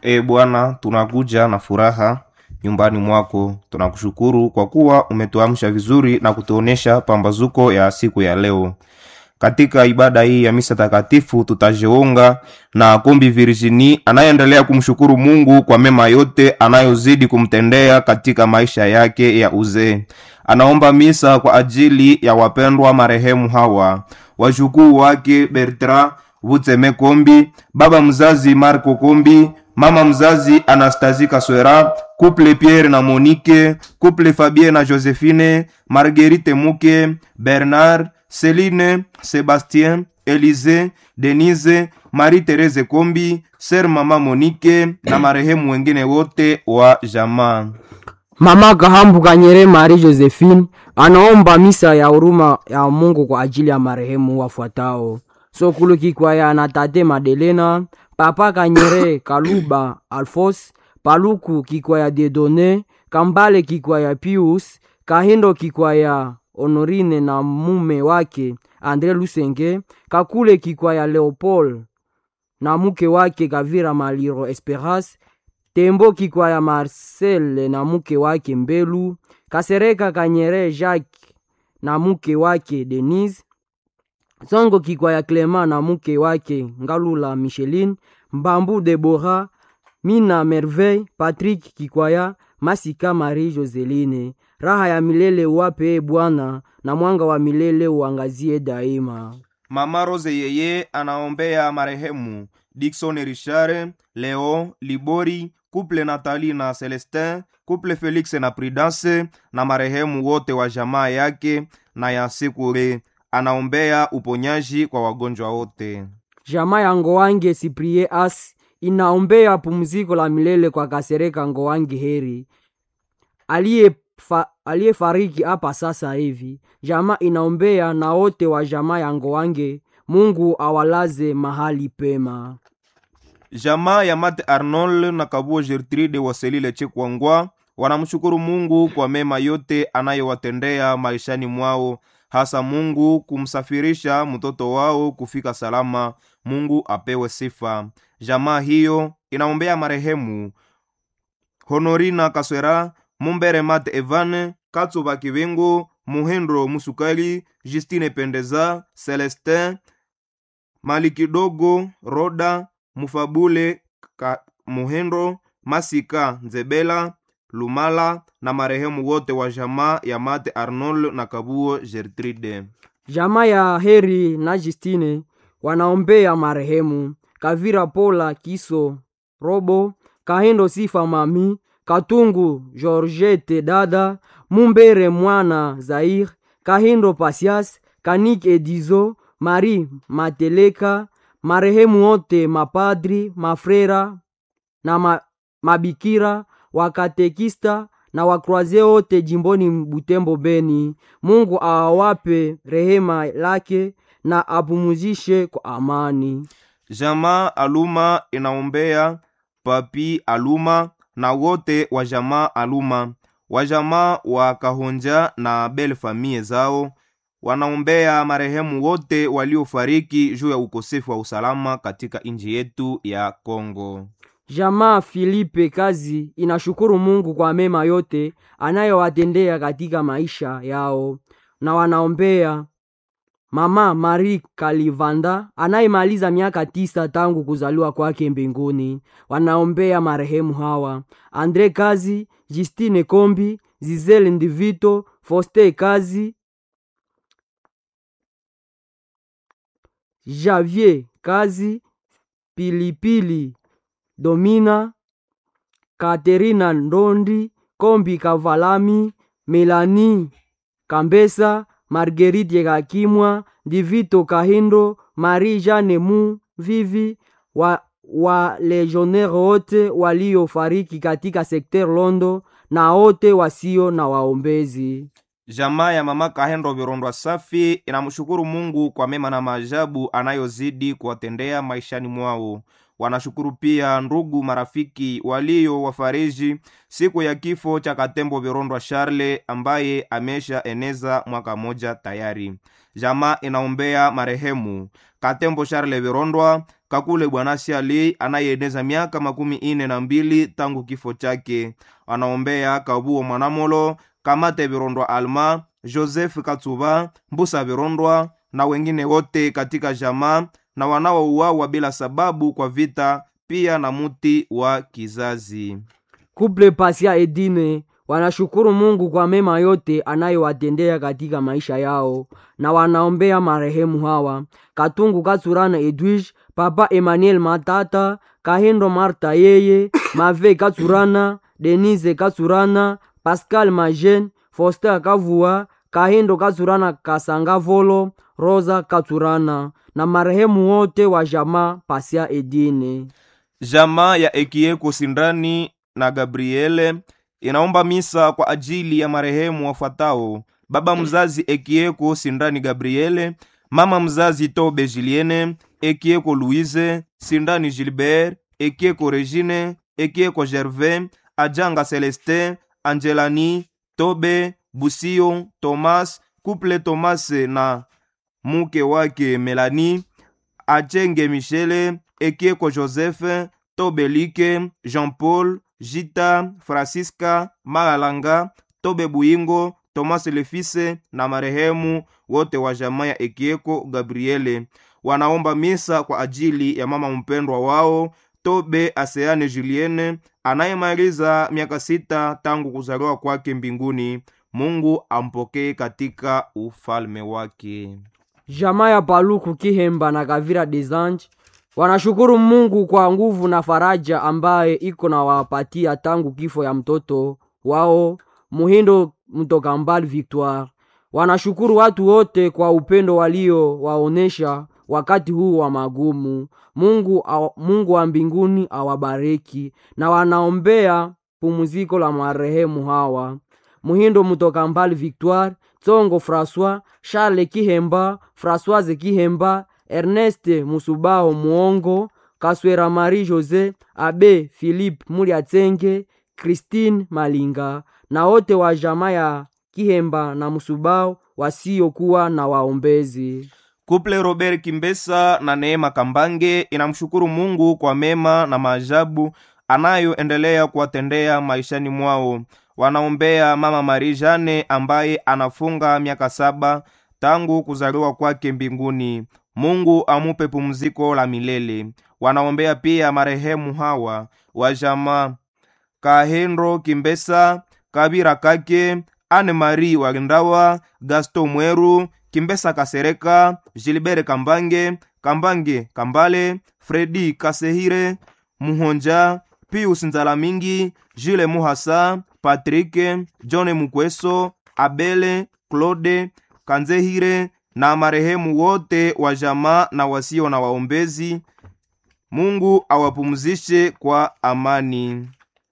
E Bwana, tunakuja na furaha nyumbani mwako. Tunakushukuru kwa kuwa umetuamsha vizuri na kutuonesha pambazuko ya siku ya leo. Katika ibada hii ya misa takatifu tutajiunga na Kombi Virginie anayeendelea kumshukuru Mungu kwa mema yote anayozidi kumtendea katika maisha yake ya uzee. Anaomba misa kwa ajili ya wapendwa marehemu hawa wajukuu wake Bertrand Vutseme Kombi, baba mzazi Marco Kombi, mama mzazi Anastasie Kaswera, couple Pierre na Monique, couple Fabien na Josephine, Marguerite Muke, Bernard, Celine, Sebastien, Elise, Denise, Marie-Therese Kombi, Ser mama Monique na marehemu wengine wote wa jamaa. Mama Kahambu Kanyere Marie Josephine anaomba misa ya huruma ya Mungu kwa ajili ya marehemu wafuatao: Sokulu Kikwaya na Tate Madelena, Papa Kanyere Kaluba Alfos, Paluku Kikwaya Dedone, Kambale Kikwaya Pius, Kahindo Kikwaya Honorine na mume wake Andre Lusenge, Kakule Kikwaya Leopold na mke wake Kavira Maliro Esperance, Tembo Kikwaya Marcel na mke wake Mbelu, Kasereka Kanyere Jacques na mke wake Denise, Songo Kikwaya Clement na mke wake Ngalula Micheline, Mbambu Debora, Mina Merveille, Patrick Kikwaya, Masika Marie Joseline. Raha ya milele uwape e Bwana, na mwanga wa milele uangazie daima. Mama Rose yeye anaombea marehemu Dickson Richard, Leo Libori, couple Nathalie na Celestin, couple Felix na Prudence na marehemu wote wa jamaa yake na ya Sekure. Anaombea uponyaji kwa wagonjwa wote. Jamaa ya Ngowange Siprie As inaombea pumziko la milele kwa Kasereka Ngowange Heri aliyefa- aliyefariki hapa sasa hivi. Jamaa inaombea na wote wa jamaa ya Ngowange, Mungu awalaze mahali pema. Jamaa ya Mate Arnold na Kabuo Gertrude Waselile Chekwangwa wanamshukuru Mungu kwa mema yote anayowatendea maishani mwao, hasa Mungu kumsafirisha mtoto wao kufika salama. Mungu apewe sifa. Jamaa hiyo inaombea marehemu Honorina Kaswera, Mumbere Mate Evane, Katsuba Kivingu, Muhendro Musukali, Justine Pendeza, Celestin Malikidogo, Roda Mufabule ka, Muhendro Masika Nzebela Lumala na marehemu wote wa jamaa ya Mate Arnold na Kabuo Gertrude. Jamaa ya Heri na Justine wanaombea marehemu Kavira Pola Kiso Robo Kahindo Sifa Mami Katungu Georgette Dada Mumbere Mwana Zair Kahindo Pasias Kanik Edizo Marie Mateleka marehemu wote mapadri mafrera na ma, mabikira wakatekista na wakroaze wote jimboni Butembo Beni. Mungu awape rehema lake na apumuzishe kwa amani. Jamaa Aluma inaombea Papi Aluma na wote wa jamaa Aluma, wa jamaa wa Kahonja na Bel famie zao wanaombea marehemu wote waliofariki juu ya ukosefu wa usalama katika nchi yetu ya Kongo. Jamaa Filipe Kazi inashukuru Mungu kwa mema yote anayowatendea katika maisha yao, na wanaombea mama Marie Kalivanda anayemaliza miaka tisa tangu kuzaliwa kwake mbinguni. Wanaombea marehemu hawa Andre Kazi, Justine Kombi, Zizele Ndivito, Foste Kazi, Javier Kazi, Pilipili Domina, Katerina Ndondi, Kombi Kavalami, Melani Kambesa, Marguerite Kakimwa, Divito Kahindo, Marie Jeanne Mu Vivi wa, wa legionnaire wote waliofariki katika sekter Londo na wote wasio na waombezi. Jamaa ya mama Kahendo Virondwa Safi inamshukuru Mungu kwa mema na maajabu anayozidi kuwatendea maishani mwao. Wanashukuru pia ndugu marafiki walio wafariji siku ya kifo cha Katembo Virondwa Charle ambaye amesha eneza mwaka moja tayari. Jamaa inaombea marehemu Katembo Charle Virondwa, kakule bwana siali anayeeneza miaka makumi ine na mbili tangu kifo chake wanaombea kabuo mwanamolo kamate virondwa alma joseph katsuba mbusa virondwa na wengine wote katika jamaa na wanaouawa bila sababu kwa vita pia na muti wa kizazi kuple pasia edine wanashukuru mungu kwa mema yote anayowatendea katika maisha yao na wanaombea marehemu hawa katungu katsurana edwige papa emmanuel matata kahindo marta yeye mave katsurana denise katsurana pascal majen foster kavua kahindo katsurana kasangavolo rosa katsurana na marehemu wote wa jamaa pasia edine jamaa ya ekieko sindani na gabriele inaomba misa kwa ajili ya marehemu wafuatao baba mzazi ekieko sindani gabriele mama mzazi tobe juliene ekieko louise sindani gilbert ekieko regine ekieko gervais ajanga celestin angelani tobe busio thomas couple thomas na muke wake melani achenge michele ekieko joseph tobelike jean paul jita francisca magalanga tobe buyingo thomas lefise na marehemu wote wa jamaa ya ekieko gabriele wanaomba misa kwa ajili ya mama mpendwa wao tobe aseane julienne anayemaliza miaka sita tangu kuzaliwa kwake mbinguni mungu ampokee katika ufalme wake jamaa ya paluku kihemba na kavira desange wanashukuru mungu kwa nguvu na faraja ambaye iko na wapatia tangu kifo ya mtoto wao muhindo mtoka mbali victoire wanashukuru watu wote kwa upendo walio waonesha wakati huu wa magumu mungu, aw, mungu wa mbinguni awabariki na wanaombea pumziko la marehemu hawa muhindo mtoka mbali victoire tsongo françois charles kihemba françoise kihemba erneste musubaho muongo kaswera marie jose abe philipe muliatsenge christine malinga na wote wa jamaa ya kihemba na musubao wasiokuwa na waombezi kuple robert kimbesa na neema kambange inamshukuru mungu kwa mema na maajabu anayoendelea kuwatendea maishani mwao wanaombea mama marie jane ambaye anafunga miaka saba tangu kuzaliwa kwake mbinguni mungu amupe pumziko la milele wanaombea pia marehemu hawa wa jamaa kahendro kimbesa kabira kake ane marie walindawa gasto mweru kimbesa kasereka gilbert kambange kambange kambale fredi kasehire muhonja pius nzalamingi jule muhasa patrike john mukweso abele claude kanzehire na marehemu wote wa jamaa na wasio na waombezi mungu awapumzishe kwa amani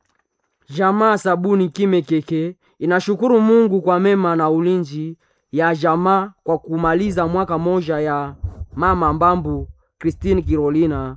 jamaa sabuni kimekeke inashukuru mungu kwa mema na ulinzi ya jamaa kwa kumaliza mwaka moja ya mama mbambu christine kirolina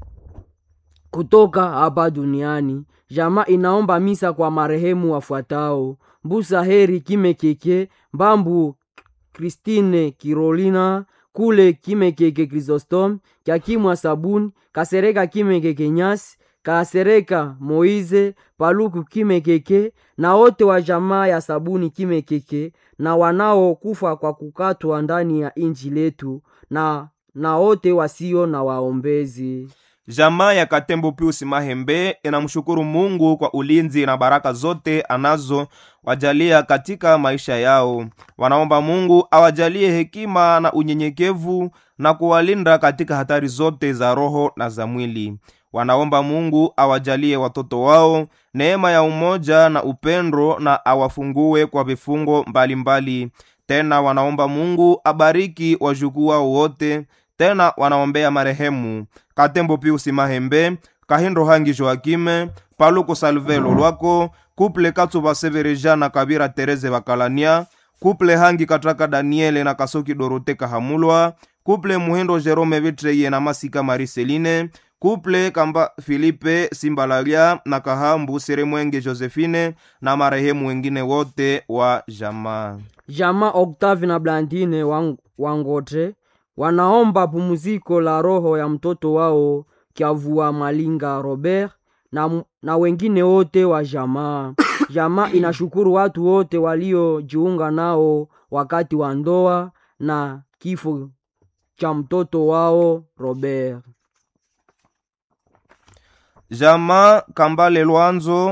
kutoka hapa duniani jamaa inaomba misa kwa marehemu wafuatao mbusa heri kimekeke mbambu kristine kirolina kule kimekeke krisostom kyakimwa sabuni kasereka kimekeke nyasi kasereka moize paluku kimekeke na wote wa jamaa ya sabuni kimekeke na wanaokufa kwa kukatwa ndani ya inji letu na na wote wasio na waombezi jamaa ya katembo piusi mahembe inamshukuru mungu kwa ulinzi na baraka zote anazo wajalia katika maisha yao wanaomba mungu awajalie hekima na unyenyekevu na kuwalinda katika hatari zote za roho na za mwili wanaomba mungu awajalie watoto wao neema ya umoja na upendo na awafungue kwa vifungo mbalimbali mbali. tena wanaomba mungu abariki wajukuu wao wote tena wanaombea marehemu katembo piusi mahembe kahindo hangi joakime paluku salvelo lwako kuple katsuva severeja na kabira tereze bakalania kuple hangi katraka daniele na kasoki dorote kahamulwa kuple muhindo jerome vitreye na masika mariseline kuple kamba filipe simbalalia na kahambu seremwenge josephine na marehemu wengine wote wa jamaa jamaa octave na blandine wang, wangotre wanaomba pumziko la roho ya mtoto wao Kyavua Malinga Robert na, na wengine wote wa jamaa. Jamaa inashukuru watu wote waliojiunga nao wakati wa ndoa na kifo cha mtoto wao Robert. Jamaa Kambale Lwanzo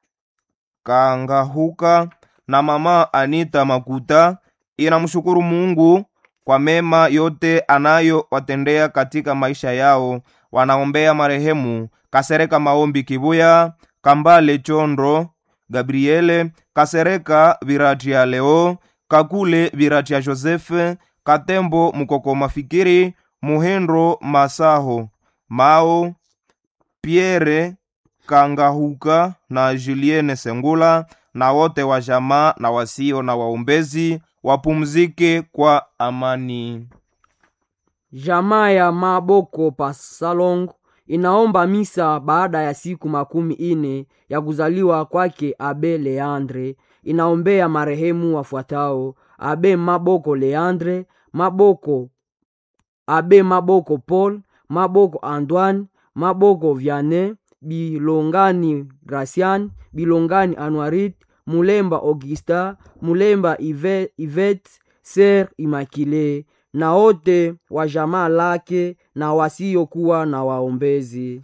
Kangahuka na mama Anita Makuta inamshukuru Mungu kwa mema yote anayowatendea katika maisha yao. Wanaombea marehemu Kasereka Maombi Kibuya, Kambale Chondro, Gabriele Kasereka Viratia Leo, Kakule Viratia Josefe, Katembo Mukoko Mafikiri, Muhendro Masaho, Mao Pierre Kangahuka na Julienne Sengula na wote wa jamaa na wasio na waombezi wapumzike kwa amani. Jamaa ya Maboko Pasalong inaomba misa baada ya siku makumi ine ya kuzaliwa kwake Abe Leandre. Inaombea marehemu wafuatao: Abe Maboko Leandre, Maboko Abe Maboko Paul, Maboko Antoine, Maboko Vianney, Bilongani Gracian, Bilongani Anuarit, Mulemba Augusta, Mulemba Ive- Yvette, Ser Immaculée na wote wa jamaa lake na wasiokuwa na waombezi.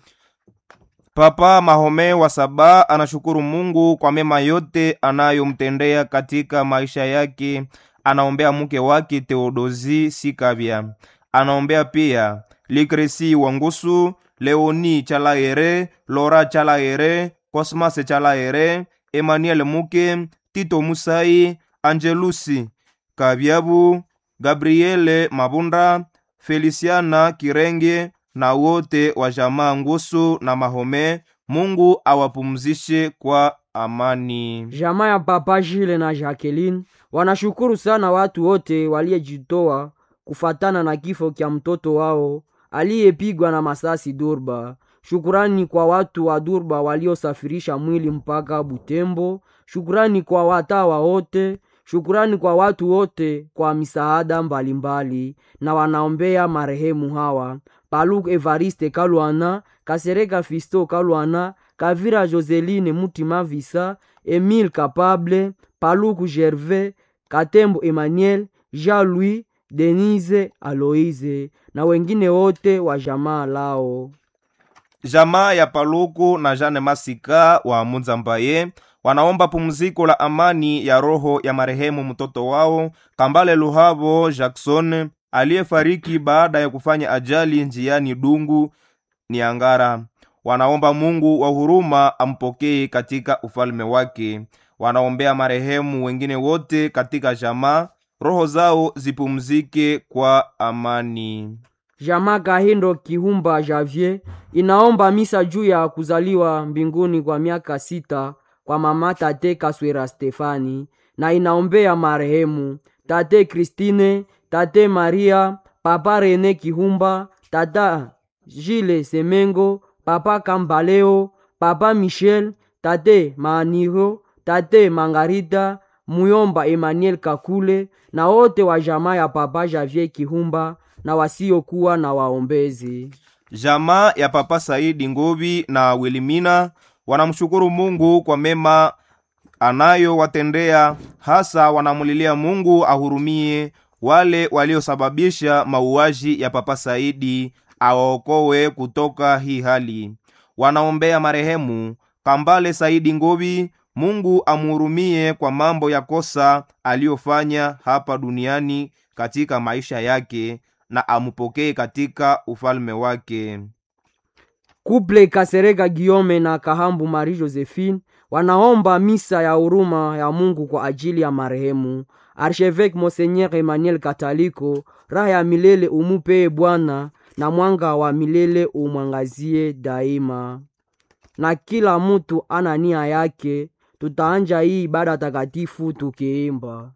Papa Mahome wa Saba anashukuru Mungu kwa mema yote anayomtendea katika maisha yake. Anaombea mke wake Theodosi Sikabya, anaombea pia Likresi Wangusu, Leoni Chalaere, Lora Chalaere, Cosmas Chalaere, Emmanuel Muke, Tito Musai, Angelusi Kabyabu, Gabriele Mabunda, Feliciana Kirenge na wote wa jamaa Ngusu na Mahome. Mungu awapumzishe kwa amani. Jamaa ya Papa Jile na Jacqueline wanashukuru sana watu wote waliyejitoa kufatana na kifo kya mtoto wao aliyepigwa na masasi Durba. Shukurani kwa watu wa Durba waliosafirisha mwili mpaka Butembo. Shukurani kwa watawa wote. Shukurani kwa watu wote kwa misaada mbalimbali, na wanaombea marehemu hawa: Paluku Evariste Kalwana, Kasereka Fisto Kalwana, Kavira Joseline Mutima Visa, Emile Kapable, Paluku Gervais, Katembo Emmanuel, Jean-Louis, Denise Aloise na wengine wote wa jamaa lao. Jamaa ya Paluku na Jane Masika wa Munzambaye wanaomba pumziko la amani ya roho ya marehemu mtoto wao Kambale Luhabo Jackson aliyefariki baada ya kufanya ajali njiani Dungu ni Angara. Wanaomba Mungu wa huruma ampokee katika ufalme wake. Wanaombea marehemu wengine wote katika jamaa, roho zao zipumzike kwa amani. Jamaa Kahindo Kihumba Javier inaomba misa juu ya kuzaliwa mbinguni kwa miaka sita kwa mama tate Kaswera Stefani na inaombea marehemu tate Christine, tate Maria, papa Rene Kihumba, tata Gile Semengo, papa Kambaleo, papa Michel, tate Maniro, tate Mangarita, Muyomba Emmanuel Kakule na wote wa jamaa ya papa Javier Kihumba na wasiokuwa na waombezi. Jamaa ya Papa Saidi Ngobi na Wilimina wanamshukuru Mungu kwa mema anayowatendea, hasa wanamulilia Mungu ahurumie wale waliosababisha mauaji ya Papa Saidi, awaokowe kutoka hii hali. Wanaombea marehemu Kambale Saidi Ngobi, Mungu amhurumie kwa mambo ya kosa aliyofanya hapa duniani katika maisha yake na amupokee katika ufalme wake. Kuple Kasereka Giome na Kahambu Marie Josephine wanaomba misa ya huruma ya Mungu kwa ajili ya marehemu Archevêque Monseigneur Emmanuel Kataliko. Raha ya milele umupee Bwana, na mwanga wa milele umwangazie daima. Na kila mutu ana nia yake. Tutaanja hii ibada takatifu tukiimba